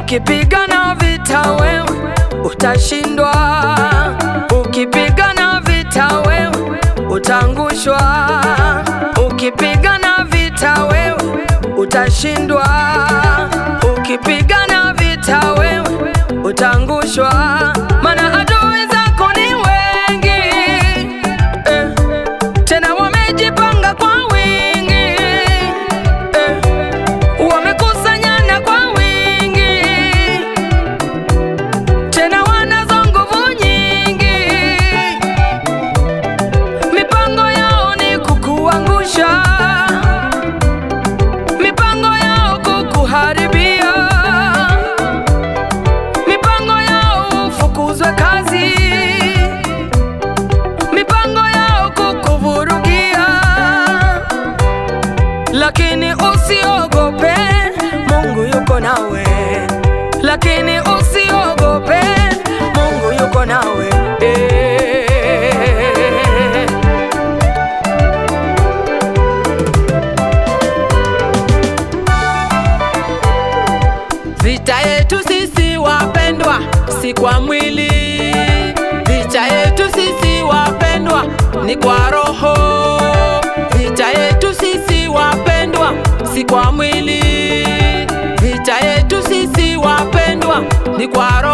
Ukipigana vita wewe utashindwa, ukipigana vita wewe utaangushwa, ukipigana vita wewe utashindwa, ukipigana vita wewe utaangushwa, maana adui zako ni wengi eh, tena wamejipanga kwa wingi eh, wamekusanyana kwa wingi tena wanazo nguvu nyingi, mipango yao ni kukuangusha, mipango yao kukuharibia, mipango yao ufukuzwe kazi, mipango yao kukuvurugia, lakini usiogope, Mungu yuko nawe, lakini usiogope, Mungu yuko nawe. Eh. Vita yetu sisi wapendwa, si kwa mwili. Vita yetu sisi wapendwa, ni kwa roho. Vita yetu sisi wapendwa, si kwa mwili. Vita yetu sisi wapendwa, ni kwa roho.